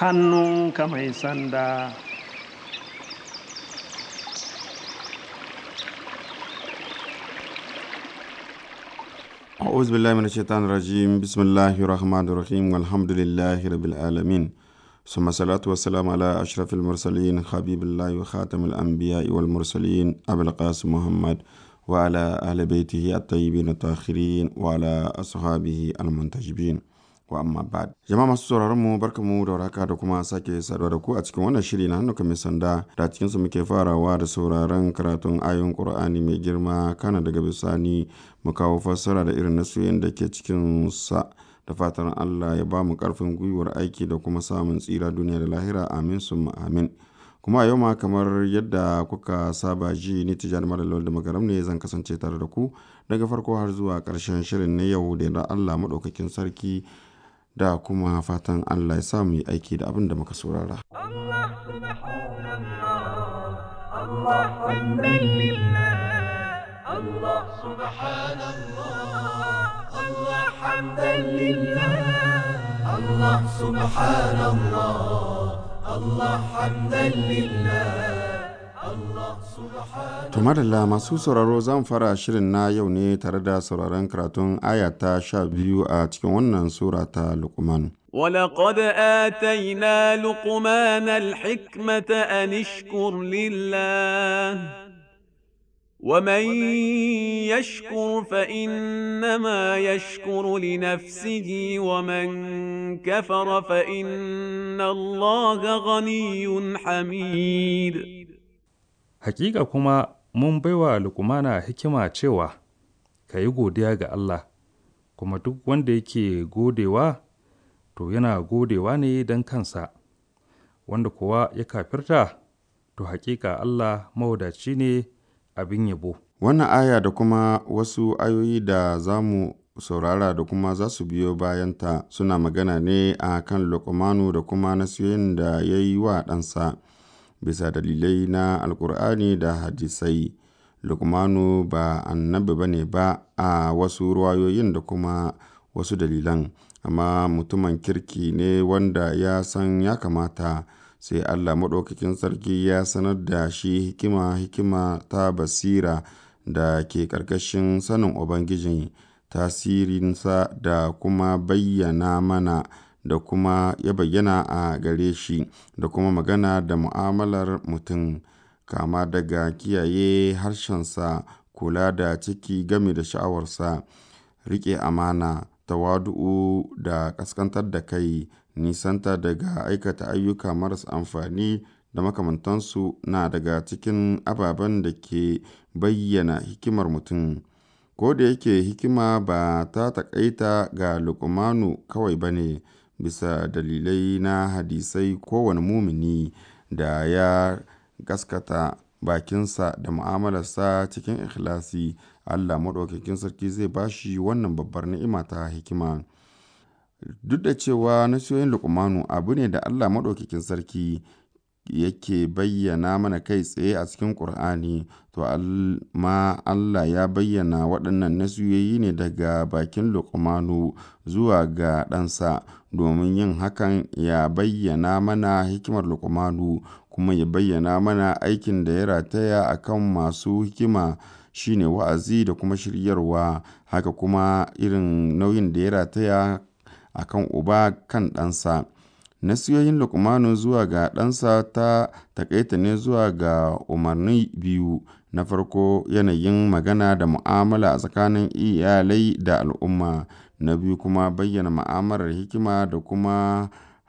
hannunka mai sanda أعوذ بالله من الشيطان الرجيم بسم الله الرحمن الرحيم والحمد لله رب العالمين ثم الصلاة والسلام على أشرف المرسلين حبيب الله وخاتم الأنبياء والمرسلين أبي القاسم محمد وعلى أهل بيته الطيبين الطاهرين وعلى أصحابه المنتجبين wa amma ba'd jama'a masu sauraron mu barkamu da warhaka da kuma sake saduwa da ku a cikin wannan shiri na hannuka mai sanda da cikin su muke farawa da sauraron karatun ayoyin qur'ani mai girma kana daga bisani mu kawo fassara da irin nasuyin da ke cikin sa da fatan Allah ya ba mu karfin gwiwar aiki da kuma samun tsira duniya da lahira amin summa amin kuma a yau ma kamar yadda kuka saba ji ni tijani mara da magaram ne zan kasance tare da ku daga farko har zuwa karshen shirin na yau da Allah maɗaukakin sarki da kuma fatan Allah ya sa mu yi aiki da abin da muka saurara. الله سبحان الله الله حمدا لله الله سبحان الله الله حمدا لله الله سبحان الله الله حمدا لله الله سبحان To madalla masu sauraro zan fara shirin na yau ne tare da sauraron karatun aya ta sha biyu a cikin wannan sura ta Luqman. ولقد آتينا لقمان الحكمة أن اشكر لله ومن يشكر فإنما يشكر لنفسه ومن كفر فإن الله غني حميد Hakika kuma mun baiwa Lukumana hikima cewa, Ka yi godiya ga Allah, kuma duk wanda yake godewa, to yana godewa ne don kansa, wanda kuwa ya kafirta, to hakika Allah mawadaci ne abin yabo. Wannan aya da kuma wasu ayoyi da za mu saurara da kuma za su biyo bayanta suna magana ne a kan Luqmanu da kuma nasiyoyin da ya yi wa ɗansa. bisa dalilai na alkur'ani da hadisai lukmanu ba annabi ba ne ba a wasu ruwayoyin da kuma wasu dalilan amma mutumin kirki ne wanda ya san ya kamata sai allah maɗaukakin sarki ya sanar da shi hikima hikima ta basira da ke ƙarƙashin sanin ubangiji tasirinsa da kuma bayyana mana da kuma ya bayyana a gare shi da kuma magana da mu'amalar mutum kama daga kiyaye harshensa kula da ciki game da sha'awarsa riƙe amana tawadu'u da ƙaskantar da kai nisanta daga aikata ayyuka maras amfani da makamantansu na daga cikin ababen da ke bayyana hikimar mutum ko da yake hikima ba ta taƙaita ga lukumanu kawai ba ne bisa dalilai na hadisai kowane mumini da ya gaskata bakinsa da mu'amalarsa cikin ikhlasi Allah maɗaukakin sarki zai bashi wannan babbar ni'ima ta hikima duk da cewa nasiyoyin lukumanu abu ne da Allah maɗaukakin sarki yake bayyana mana kai tsaye a cikin ƙur'ani to ma Allah ya bayyana waɗannan nasiyoyi ne daga bakin lukumanu zuwa ga ɗansa domin yin hakan ya bayyana mana hikimar lukumanu kuma ya bayyana mana aikin da ya rataya a kan masu hikima shine wa'azi da kuma shiryarwa haka kuma irin nauyin da ya rataya a kan uba kan ɗansa nasiyoyin lukmanu zuwa ga ɗansa ta takaita ne zuwa ga umarni biyu na farko yanayin magana da mu'amala a tsakanin iyalai da al'umma na biyu kuma bayyana ma'amalar hikima da kuma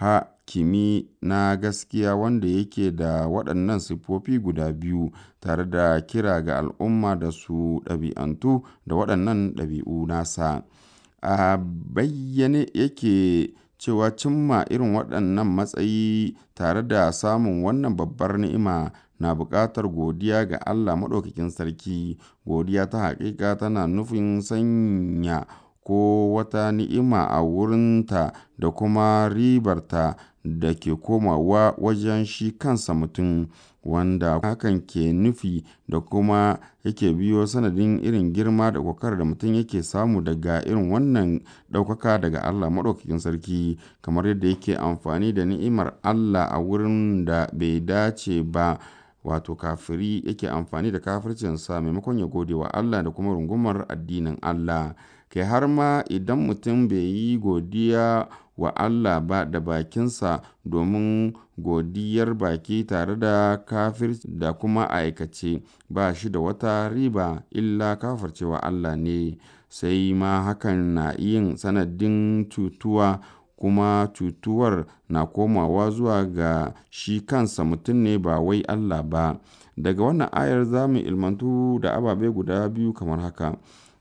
hakimi na gaskiya wanda yake da waɗannan siffofi guda biyu tare da kira ga al'umma da su ɗabi'antu da waɗannan ɗabi'u nasa a bayyane yake cewa cimma irin waɗannan matsayi tare da samun wannan babbar ni'ima na buƙatar godiya ga Allah Maɗaukakin Sarki. Godiya ta haƙiƙa tana nufin sanya ko wata ni'ima a wurinta da kuma ribarta da ke komawa wajen shi kansa mutum wanda hakan ke nufi da kuma yake biyo sanadin irin girma da kokar da mutum yake samu daga irin wannan ɗaukaka daga Allah maɗaukakin sarki kamar yadda yake amfani da ni'imar Allah a wurin da bai dace ba wato kafiri yake amfani da kafircinsa maimakon ya gode wa Allah da kuma rungumar addinin Allah kai har ma idan mutum bai yi godiya wa Allah ba da bakinsa domin godiyar baki tare da kafir da kuma aikace ba shi da wata riba illa kafircewa Allah ne sai ma hakan na yin sanadin cutuwa kuma cutuwar na komawa zuwa ga shi kansa mutum ne ba wai Allah ba daga wannan ayar za mu ilmantu da ababe guda biyu kamar haka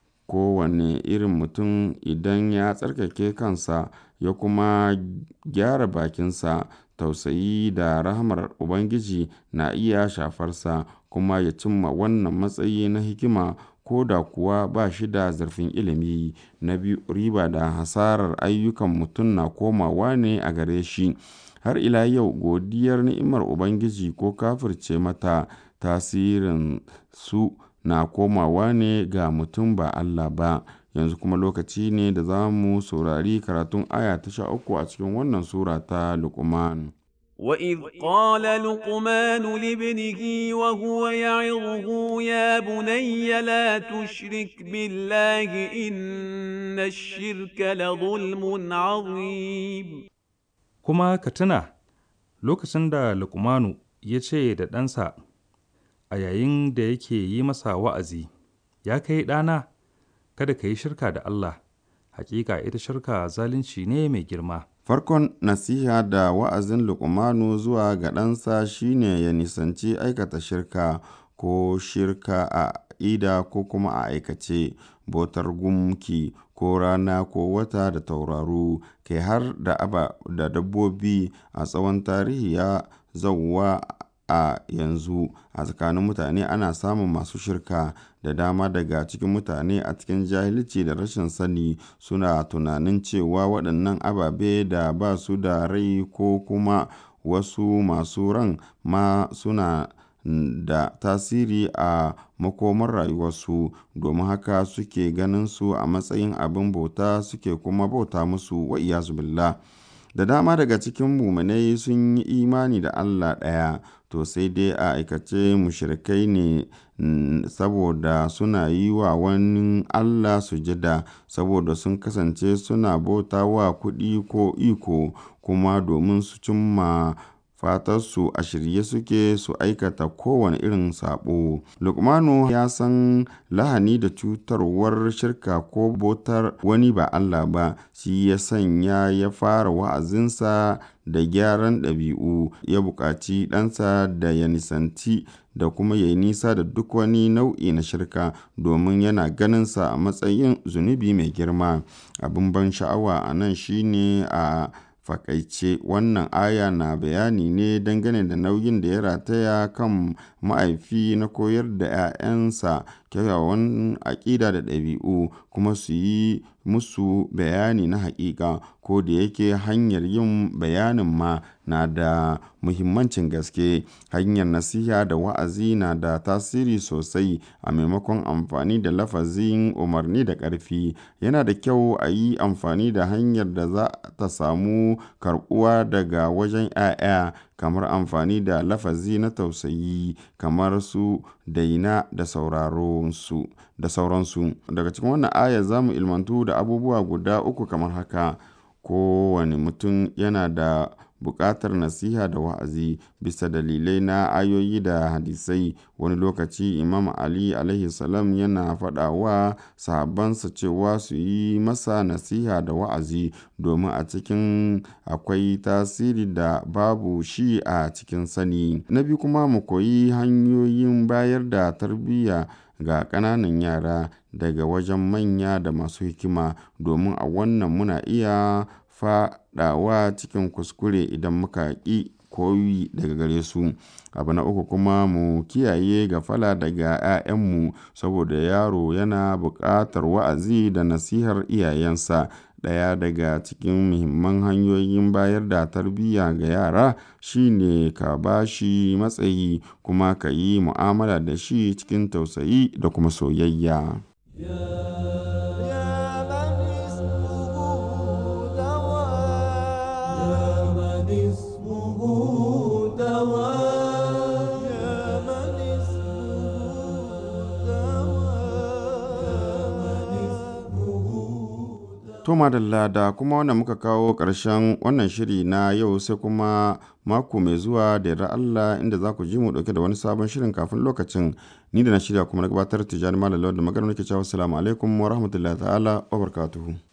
kowane irin mutum idan ya tsarkake kansa ya kuma gyara bakinsa tausayi da rahamar ubangiji na iya shafarsa kuma ya cimma wannan matsayi na hikima ko da kuwa ba shi da zurfin ilimi na biyu riba da hasarar ayyukan mutum na komawa ne a gare shi har ila yau godiyar ni'imar ubangiji ko kafirce mata tasirin su na komawa ne ga mutum ba Allah ba yanzu kuma lokaci ne da za mu saurari karatun aya ta sha uku a cikin wannan sura ta Luqman. وإذ قال لقمان لابنه وهو يعظه يا بني لا تشرك بالله إن الشرك لظلم عظيم Kuma ka tuna lokacin da Lukmanu ya ce da ɗansa a yayin da yake yi masa wa'azi, Ya kai ɗana, kada ka yi shirka da Allah, hakika ita shirka zalunci ne mai girma. Farkon nasiha da wa'azin Luqmanu zuwa ga ɗansa shine ya nisanci aikata shirka ko shirka a ida ko kuma a aikace, bautar gumki ko rana ko wata da tauraru, kai har da aba da dabbobi a tsawon tarihi ya zauwa a yanzu a tsakanin mutane ana samun masu shirka da dama daga cikin mutane a cikin jahilci da rashin sani suna tunanin cewa waɗannan ababe da ba su da rai ko kuma wasu masu ran ma suna da tasiri a makomar rayuwarsu domin haka suke ganin su a matsayin abin bauta suke kuma bauta musu wa billah da dama daga cikin muminai sun yi imani da Allah ɗaya to sai dai a aikace mushrikai ne saboda suna yi wa wani Allah sujada saboda sun kasance suna bauta wa kuɗi ko iko kuma domin su cimma fatarsu a shirye suke su aikata kowane irin saɓo. Lukmanu ya san lahani da cutarwar shirka ko bautar wani ba Allah ba, shi ya sanya ya fara wa'azinsa da gyaran ɗabi'u, ya buƙaci ɗansa da ya nisanci da kuma ya yi nisa da duk wani nau'i na shirka domin yana ganinsa a matsayin zunubi mai girma. Abin ban sha'awa a nan shine a fakaice wannan aya na bayani ne dangane da nauyin da ya rataya kan ma'aifi na koyar da 'ya'yansa kyawawan aƙida da ɗabi'u kuma su yi musu bayani na haƙiƙa ko da yake hanyar yin bayanin ma na da muhimmancin gaske hanyar nasiha da wa'azi na da tasiri sosai a maimakon amfani da lafazin umarni da ƙarfi yana da kyau a yi amfani da hanyar da za ta samu karɓuwa daga wajen 'ya'ya kamar amfani da lafazi na tausayi kamar su daina da sauraronsu da sauransu daga cikin wannan aya za mu ilmantu da abubuwa guda uku kamar haka kowane mutum yana da buƙatar nasiha da wa'azi bisa dalilai na ayoyi da hadisai wani lokaci imam ali alaihi salam yana faɗa wa sahabbansa cewa su yi masa nasiha da wa'azi domin a cikin akwai tasiri da babu shi a cikin sani na biyu kuma mu koyi hanyoyin bayar da tarbiyya ga ƙananan yara daga wajen manya da masu hikima domin a wannan muna iya faɗawa cikin kuskure idan muka ƙi koyi daga gare su abu na uku kuma mu kiyaye gafala daga 'ya'yanmu saboda yaro yana buƙatar wa'azi da nasihar iyayensa ɗaya daga cikin muhimman hanyoyin bayar da tarbiyya ga yara shine ka ba shi matsayi kuma ka yi mu'amala da shi cikin tausayi da kuma soyayya. To madalla da kuma wannan muka kawo ƙarshen wannan shiri na yau sai kuma mako mai zuwa da yarda Allah inda za ku ji mu ɗauke da wani sabon shirin kafin lokacin ni da na shirya kuma na gabatar tijani malam da magana nake cewa assalamu alaikum wa rahmatullahi ta'ala wa barakatuhu.